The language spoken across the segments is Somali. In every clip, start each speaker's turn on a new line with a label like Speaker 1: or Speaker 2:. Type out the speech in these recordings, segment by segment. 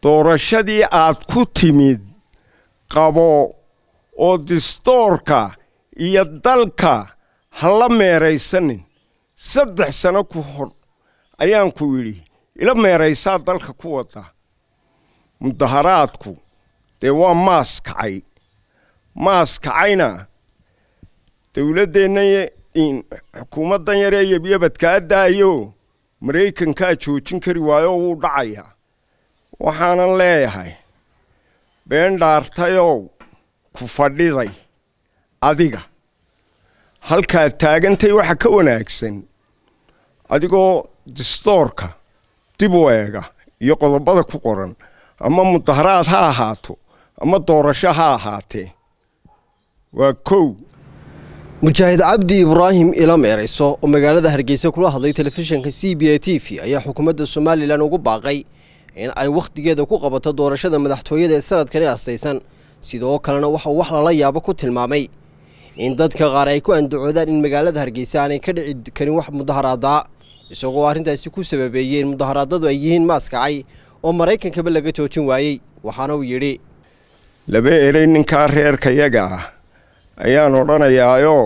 Speaker 1: doorashadii aad ku timid qabo oo distoorka iyo dalka ha la meeraysanin saddex sano ku hor ayaan ku yidhi ila meeraysaa dalka ku wadda mudaharaadku dee waa maas kacay maas kacayna dowladdeenna xukuumaddan yaree yabyabadkaa daayo maraykankaa joojin kari waayo wuu dhacayaa waxaanan leeyahay been dhaartayow ku fadhiday adiga halkaad taagantay waxa ka wanaagsan adigoo distoorka dib u eega iyo qodobada ku qoran ama mudaharaad ha ahaato ama doorasho ha ahaatee waa kow
Speaker 2: mujaahid cabdi ibraahim ila meerayso oo magaalada hargeysa kula hadlay telefishinka c b a t v ayaa xukuumadda somalilan ugu baaqay in ay wakhtigeeda ku qabato doorashada madaxtooyada ee sanadkani astaysan sidoo kalena waxauu wax lala yaabo ku tilmaamay in dadka qaar ay ku andacoodaan in magaalada hargeysa aanay ka dhici karin wax mudaharaadaa isagoo arrintaasi ku sababeeyey in mudaharaadadu ay yihiin maaskacay oo maraykankaba laga joojin waayey waxaana uu yidhi
Speaker 1: laba erey ninkaa reerkayaga ah ayaan odhanayaayoo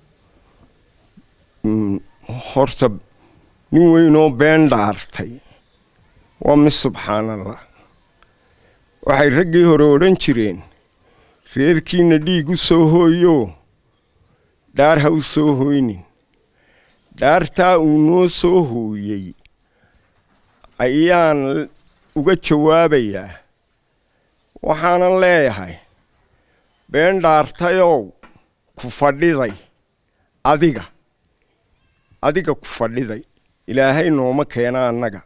Speaker 1: horta nin weynoo been dhaartay waa mid subxaanallah waxay raggii hore odhan jireen reerkiinna dhiig u soo hooyo dhaar ha u soo hooynin dhaartaa uu noo soo hooyey ayaan uga jawaabayaa waxaanan leeyahay been dhaartayow ku fadhiday adiga adiga ku fadhiday ilaahay nooma keena annaga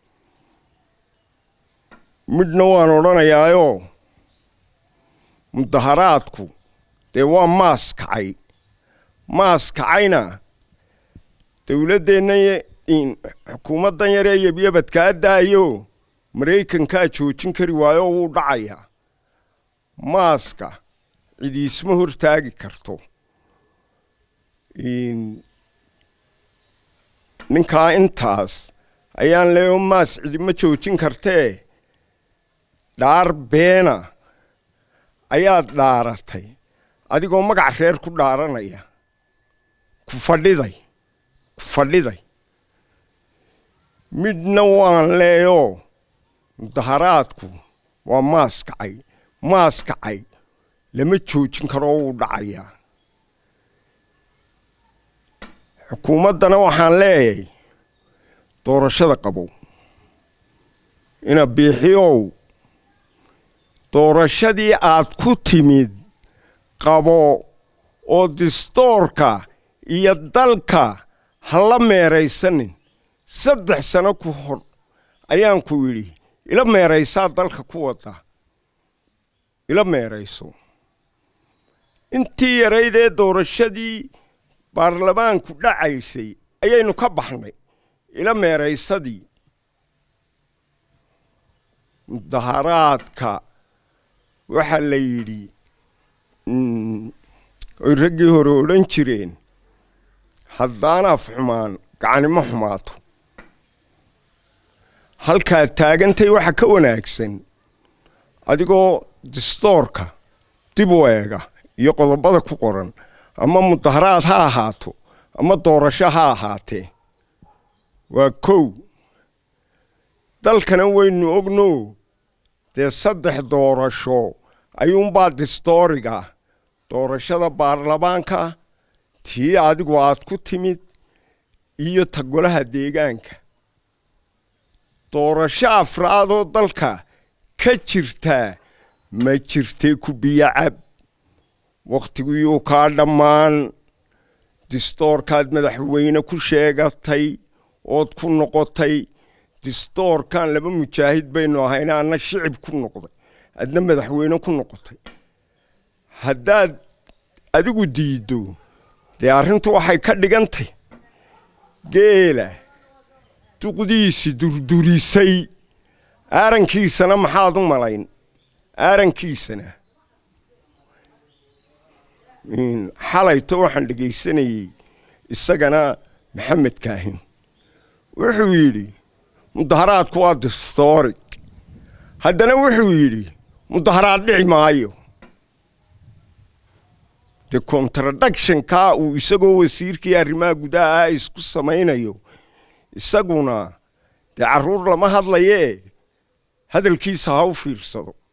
Speaker 1: midhna waan odhanayaayoo mudaharaadku dee waa maas kacay maas kacayna dowladdeenna xukuumaddan yaree yabyabadkaa daayo maraykankaa joojin kari waayo wuu dhacayaa maaska cidiisma hortaagi karto ninkaa intaas ayaan leeyo maas cidima joojin kartee dhaar beena ayaad dhaaratay adigoo magac reer ku dhaaranaya ku fadhiday ku fadhiday midhna waan leeyoo mudaharaadku waa maas kacay maas kacay lama joojin karoo wuu dhacayaa xukuumaddana waxaan leeyahay doorashada qabow ina biixiyow doorashadii aad ku timid qabo oo distoorka iyo dalka ha la meeraysanin saddex sano ku hor ayaan ku yidhi ila meeraysaa dalka ku wadda ila meerayso intii yaraydee doorashadii baarlamaanku dhacaysay ayaynu ka baxnay ila meeraysadii mudaharaadka waxaa la yidhi oy raggii hore odhan jireen haddaan af xumaan gacanimo xumaato halkaad taagantay waxa ka wanaagsan adigoo distoorka dib u eega iyo qodobada ku qoran ama mudaharaad ha ahaato ama doorasho ha ahaatee waa kow dalkana waynu ogno dee saddex doorasho ayuunbaa distooriga doorashada baarlamaanka tii adigu aad ku timid iyo ta golaha deegaanka doorasho afraadoo dalka ka jirtaa ma jirtay ku biyacab wakhtigiyuu kaa dhammaan distoorkaad madaxweyne ku sheegatay ood ku noqotay distoorkan laba mujaahid baynu ahayna anna shicib ku noqday adna madaxweyne ku noqotay haddaad adigu diiddo dee arrintu waxay ka dhigantay geela duqdiisi durdurisay aarankiisana maxaad u malayn aarankiisana xalayto waxaan dhegaysanayey isagana maxamed kaahin wuxuu yidhi mudaharaadku waa distoorig haddana wuxuu yidhi mudaharaad dhici maayo dee contradictionkaa uu isagoo wasiirkii arrimaha gudaha ah isku samaynayo isaguna dee carruur lama hadlayee hadalkiisa ha u fiirsado